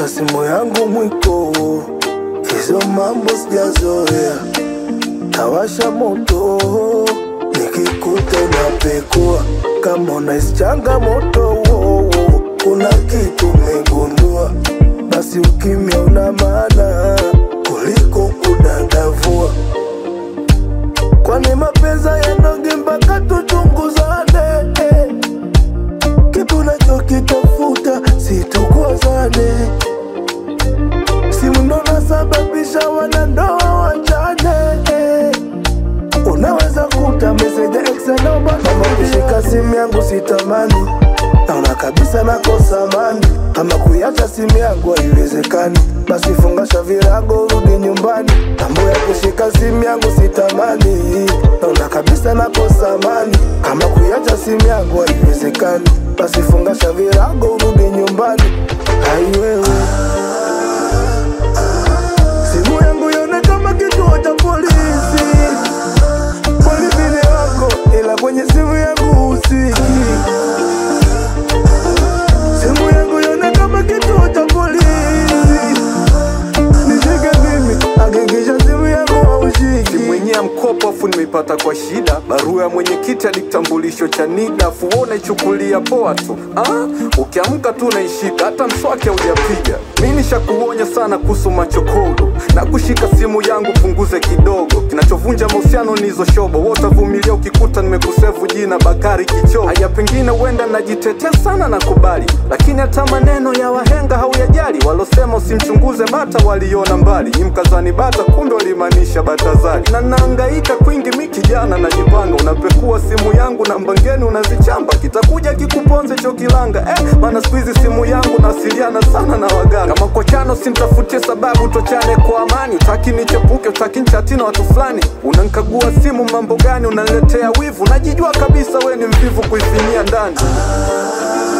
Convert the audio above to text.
kushika simu yangu mwiko, hizo mambo sijazoea. Tawasha moto nikikuta unapekua, kama unahisi changamoto, kuna kitu umegundua, basi ukimya una maana kuliko kudadavua. Kwani mapenzi yanoge mpaka tuchunguzane eh. Kitu nachokitafuta situkozane, simu ndo nasababisha wanandoa wachane eh. Unaweza kuta meseja ex namba kama kushika simu yangu sitamani, naona kabisa nakosa amani. Kama kuiacha simu yangu haiwezekani, basi fungasha virago rudi nyumbani. Mambo ya kushika simu yangu sitamani, naona kabisa nakosa amani. Kama kuiacha simu yangu haiwezekani, basi fungasha virago rudi nyumbani. Hai wewe simu yangu ione kama kituo cha polisi kwani vile wako ila kwenye simu yangu usiki simu yangu ione kama kituo cha polisi nishike mimi hakikisha simu yangu haushiki simu yenyewe ya mkopo afu nimeipata kwa shida barua ya mwenyekiti hadi kitambulisho cha NIDA afu wewe unaichukulia poa tu ah? ukiamka tu unaishika hata mswaki haujapiga mi nishakuonya sana kuhusu machokodo na kushika simu yangu punguze kidogo kinachovunja mahusiano ni hizo shobo wewe utavumilia ukikuta nimekusevu jina Bakari Kichoo haya pengine huenda najitetea sana na kubali lakini hata maneno ya wahenga hauyajali walosema usimchunguze bata waliona mbali ni mkazani bata kumbe walimaanisha batazali na naangaika kwingi mi kijana najipanga unapekua simu yangu na mbangeni unazichamba kitakuja kikuponze chokilanga eh, maana siku hizi simu yangu nawasiliana sana na waganga kama kwa chano simtafutie sababu tochane kwa amani utaki nichepuke utaki nchati na watu fulani unankagua simu mambo gani unaniletea wivu najijua kabisa we ni mvivu kuifinyia ndani